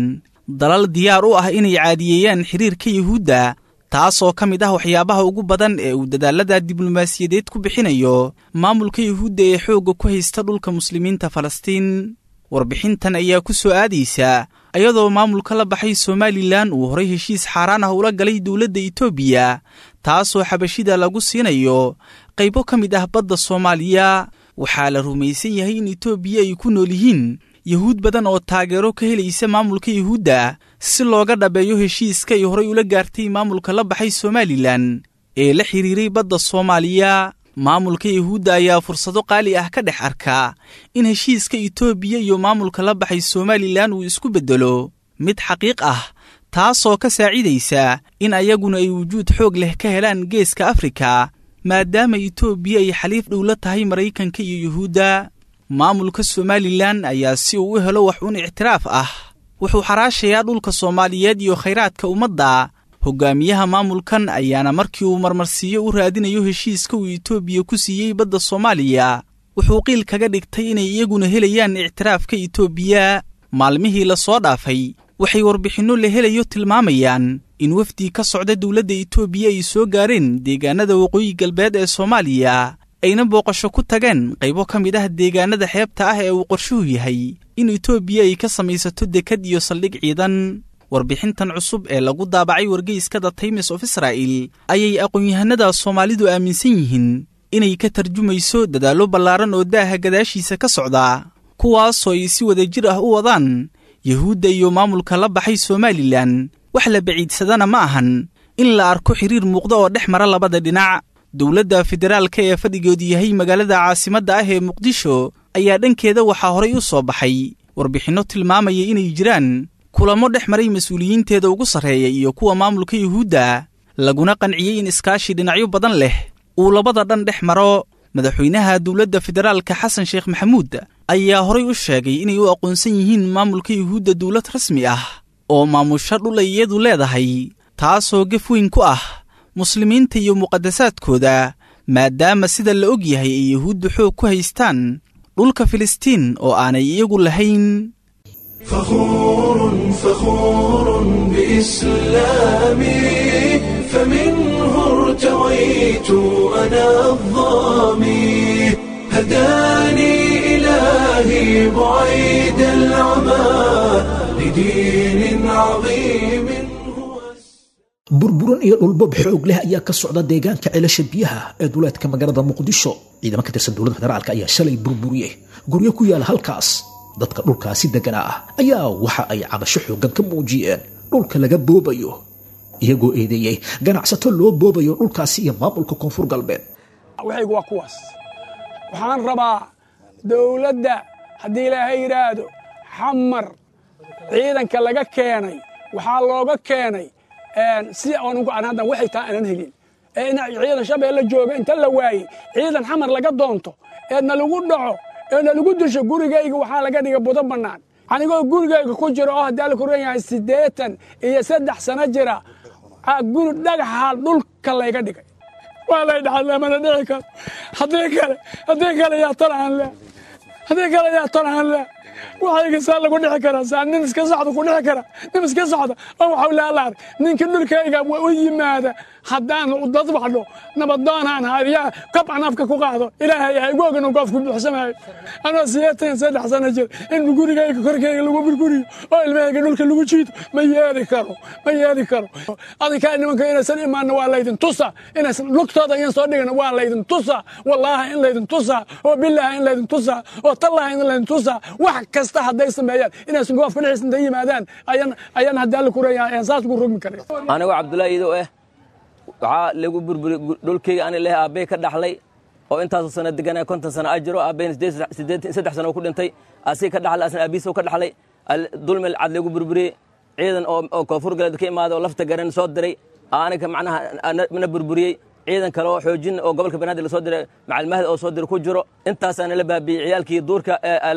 Speaker 8: dalal diyaar u ah inay caadiyeeyaan xiriirka yuhuudda taasoo ka mid ah waxyaabaha ugu badan ee uu dadaallada diblomaasiyadeed ku bixinayo maamulka yuhuudda ee xoogga ku haysta dhulka muslimiinta falastiin warbixintan ayaa ku soo aadaysa ayadoo maamulka la baxay somalilan uu horay heshiis xaaraan ah ula galay dowladda itoobiya taasoo xabashida lagu siinayo qaybo ka mid ah badda soomaaliya waxaa la rumaysan yahay in itoobiya ay ku nool yihiin yuhuud badan oo taageero ka helaysa maamulka yuhuudda si looga dhabeeyo heshiiska ay horay ula gaartay maamulka la baxay somalilan ee la xidhiiray badda soomaaliya maamulka yuhuudda ayaa fursado qaali ah ka dhex arkaa in heshiiska itoobiya iyo maamulka la baxay somalilan uu isku beddelo mid xaqiiq ah taasoo ka saacidaysa in ayaguna ay wujuud xoog leh ka helaan geeska afrika maadaama itoobiya ay xaliif dhow la tahay maraykanka iyo yuhuudda maamulka somalilan ayaa si uu u helo wax uun ictiraaf ah wuxuu xaraashayaa dhulka soomaaliyeed iyo khayraadka ummadda hogaamiyaha maamulkan ayaana markii uu marmarsiiyo u raadinayo heshiiska uu itoobiya ku siiyey badda soomaaliya wuxuu qiil kaga dhigtay inay iyaguna helayaan ictiraafka itoobiya maalmihii la soo dhaafay waxay warbixinno la helayo tilmaamayaan in wafdii ka socda dowladda itoobiya ay soo gaareen deegaanada waqooyi galbeed ee soomaaliya ayna booqasho ku tageen qaybo ka mid ah deegaanada xeebta ah ee uu qorshuhu yahay in itoobiya ay ka samaysato dekad iyo saldhig ciidan warbixintan cusub ee lagu daabacay wargeyska the times of israa'el ayay aqoon-yahanada soomaalidu aaminsan yihiin inay ka tarjumayso dadaallo ballaaran oo daaha gadaashiisa ka socda kuwaasoo ay si wadajir ah u wadaan yuhuudda iyo maamulka la baxay somalilan wax la baciidsadana ma ahan in la arko xiriir muuqda oo dhex mara labada dhinac dowladda federaalka ee fadhigeedu yahay magaalada caasimadda ah ee muqdisho ayaa dhankeeda waxaa horay u soo baxay warbixinno tilmaamaya inay jiraan kulamo dhex maray mas-uuliyiinteeda ugu sarreeya iyo kuwa maamulka yuhuudda laguna qanciyey in iskaashi dhinacyo badan leh uu labada dhan dhex maro madaxweynaha dowladda federaalka xasan sheekh maxamuud ayaa horay u sheegay inay u aqoonsan yihiin maamulka yuhuudda dowlad rasmi ah oo maamusho dhul ay iyadu leedahay taasoo gef weyn ku ah muslimiinta iyo muqadasaadkooda maadaama sida la og yahay ay yuhuuddu xoog ku haystaan dhulka filistiin oo aanay iyagu lahayn
Speaker 1: فخور فخور بإسلامي فمنه ارتويت أنا الظامي هداني إلهي بعيد العمى لدين عظيم هو
Speaker 2: burburan iyo dhulbob xoog leh ayaa ka socda deegaanka ceelasha biyaha ee duleedka magaalada muqdisho ciidamo ka tirsan dowladda federaalka ayaa shalay burburiyey guryo ku yaala halkaas dadka dhulkaasi deganaa ah ayaa waxa ay cabasho xooggan ka muujiyeen dhulka laga boobayo iyagoo eedeeyey ganacsato loo boobayo dhulkaasi iyo maamulka koonfur galbeed
Speaker 9: waxaygu waa kuwaas waxaan rabaa dowladda haddii ilaahay yidhaahdo xamar ciidanka laga keenay waxaa looga keenay si anugu aan haddan waxay taa aanan helin ee in ciidan shabeelle jooga inta la waayey ciidan xamar laga doonto eedna lagu dhaco eedna lagu disho gurigayga waxaa laga dhiga budo bannaan anigoo gurigayga ku jira oo haddii alla kuran yahay siddeetan iyo saddex sano jira guri dhagaxa dhulka layga dhigay waa lay dhaxadle mana dhici karo haddii kale haddii kale yaa tolahan le haddii kale yaa tolahan le waxayga saa lagu dhici karaa saa nin iska socda ku dhici kara nin iska socda oo waxau laalaar ninka dhulkayga u yimaada haddaan dadbaxdho nabadoonaan haariyaa kab aan afka ku qaado ilaahay ha igu ogan goofku buuxsamayo anoo sideetan saddex sano jir in gurigayga korkayga lagu burguriyo oo ilmahayga dhulka lagu jiido ma yeeli karo ma yeeli karo adinkaa nimanka inaysan imaanna waa laydin tusa inaysan lugtooda iyan soo dhigana waa laydin tusa wallaahi in laydin tusa oo bilaahi in laydin tusa oo tallaahi in laydin tusa wax kasta hadday sameeyaan inaysan goofka dhexis intay yimaadaan ayan ayan haddii alla kureeyahay ayaan saas ugu rogmi karin
Speaker 10: anigoo cabdullaahi ido eh waxaa lagu burburi dhulkeyga ani leh aabbey ka dhaxlay oo intaasoo sano deganaa konton sano ajiro aabbeyna saddex sano ku dhintay asig ka dhaxlay asna aabihiisa ka dhaxlay dulmel cad lagu burburiyey ciidan oo koonfur galeed ka imaaday oo lafta garan soo diray aniga macnaha na burburiyey ciidan kale oo xoojin oo gobolka banaadir lasoo diray macalmahad oo soo diray ku jiro intaasaana la baabiyey ciyaalkii duurka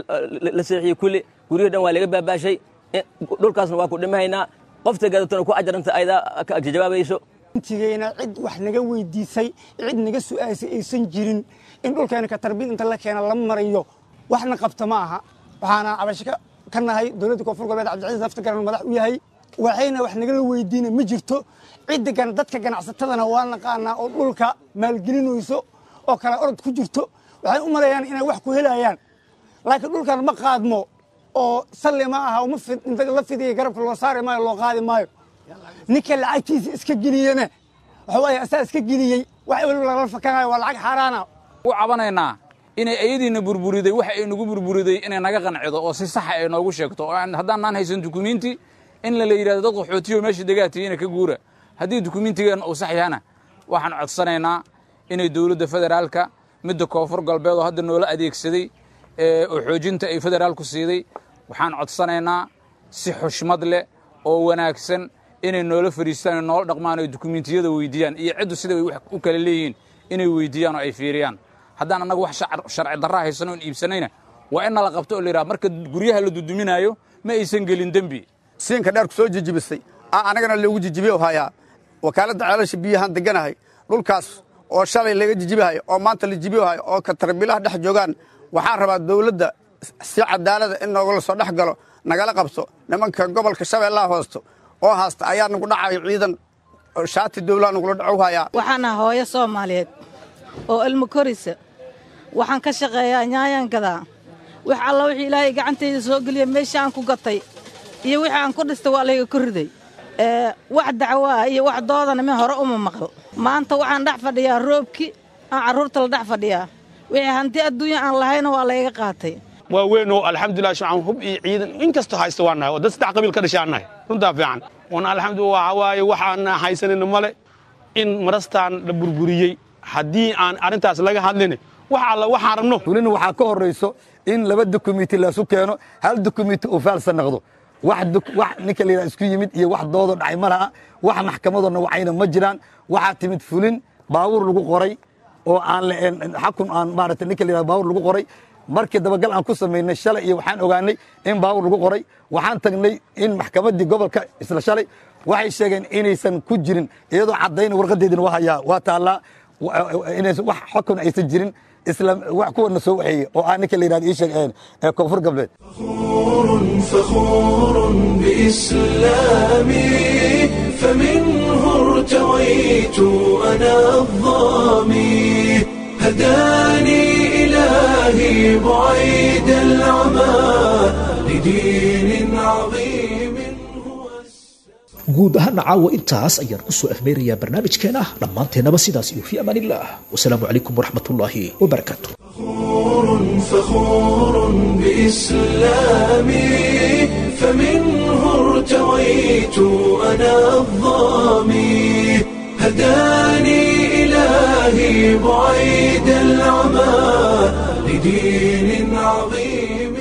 Speaker 10: la seexiyey kulli guryihii dhan waa laga baabaashay dhulkaasna waa ku dhimahaynaa qofta gadatona ku ajaranta aydaa ka jawaabayso
Speaker 11: intigeyna cid wax naga weydiisay cid naga su'aasay aysan jirin in dhulkeena ka tarbiyad inta la keena la marayo waxna qabta ma aha waxaana cabasho ka nahay dowladda koonfur galbeed cabdicasiis laftigaran madax u yahay waxayna wax nagala weydiina ma jirto cidda dadka ganacsatadana waa naqaanaa oo dhulka maalgelinayso oo kale orod ku jirto waxay u malayaan inay wax ku helayaan laakiin dhulkan ma qaadmo oo salli ma aha inta la fidiya garabka loo saari maayo loo qaadi maayo ninka lacagtiisa iska geliyena waxa waaye asaa iska geliyey wax weliba lala fakanayo waa lacag xaaraana
Speaker 12: u cabanaynaa inay ayadiina burburiday wax ay nagu burburiday inay naga qancido oo si saxa ay noogu sheegto oo haddaanaan haysan dukumiinti in la yidhahdo dad qaxootiyo meesha degaatihiina ka guura haddii dukumiintigeenna uu sax yahana waxaan codsanaynaa inay dowladda federaalka midda koonfur galbeed oo hadda noola adeegsaday oo xoojinta ay federaalku siiday waxaan codsanaynaa si xushmad leh oo wanaagsan inay noola fadhiistaan oo noola dhaqmaan oo dukumiintiyada weydiiyaan iyo ciddu sida ay wax u kala leeyihiin inay weydiiyaan oo ay fiiriyaan haddaan annaga wax sharci darra haysan oon iibsanayna waa in nala qabto oo la yidhaha marka guryaha la duduminaayo ma aysan gelin dembi
Speaker 13: siinka dheer ku soo jijibisay aa anagana loogu jijibiyo hayaa wakaaladda ceelasha biyahaan deganahay dhulkaas oo shalay laga jijibihayo oo maanta la jibihayo oo katarbilaha dhex joogaan waxaan rabaa dawladda si cadaalada in noogala soo dhex galo nagala qabto nimanka gobolka shabeellaha hoosto oo haasta ayaa nagu dhacayo ciidan shaati dawlaha nagula dhacow hayaa
Speaker 14: waxaan ah hooyo soomaaliyeed oo ilmo korisa waxaan ka shaqeeyaa nyaayaan gadaa wax alla wixii ilaahay gacantayda soo geliya meesha aan ku gatay iyo wixii aan ku dhistay waa layga korriday wax dacwaa iyo wax doodana min hore uma maqal maanta waxaan dhex fadhiyaa roobki aan carruurta la dhex fadhiyaa wixii hanti adduunya aan lahayna waa layga qaatay
Speaker 15: waa weynoo alxamdulilah shacaan hub iyo ciidan in kastoo haysta waa nahay oo dad saddex qabiil ka dhashaan nahay runtaa fiican wana alxamdulillah waxa waaye waxaan haysanayna male in marastaan la burburiyey haddii aan arrintaas laga hadlin wax alla waxaan rabno
Speaker 16: welina waxaa ka horrayso in laba dokumenti laisu keeno hal dokumenti uu faalsa noqdo wax ninka layidhaha isku yimid iyo wax doodo dhacay ma laha wax maxkamadoodna wacayna ma jiraan waxaa timid fulin baabuur lagu qoray oo aan xakun aan maarata ninka layidhaha baabuur lagu qoray markii dabagal aan ku samaynay shalay iyo waxaan ogaanay in baabuur lagu qoray waxaan tagnay in maxkamaddii gobolka isla shalay waxay sheegeen inaysan ku jirin iyadoo caddayna warqadeedina waa hayaa waa taallaa inaysan wax xukun aysan jirin isla wax kuwana soo waxeeye oo ah ninka la yidhahdo ii sheeg ee koonfur galbeed
Speaker 1: فخور بإسلامي فمنه ارتويت أنا الظامي هداني إلهي بعيد العمى لدين عظيم
Speaker 2: guud ahaana caawa intaas ayaan ku soo afmeerayaa barnaamijkeena dhammaanteennaba sidaas iyo fii amaan illah wasalaamu calaykum waraxmatullaahi wabarakaatu
Speaker 1: فخور بإسلامي فمنه ارتويت أنا الظامي هداني إلهي بعيد العمى لدين عظيم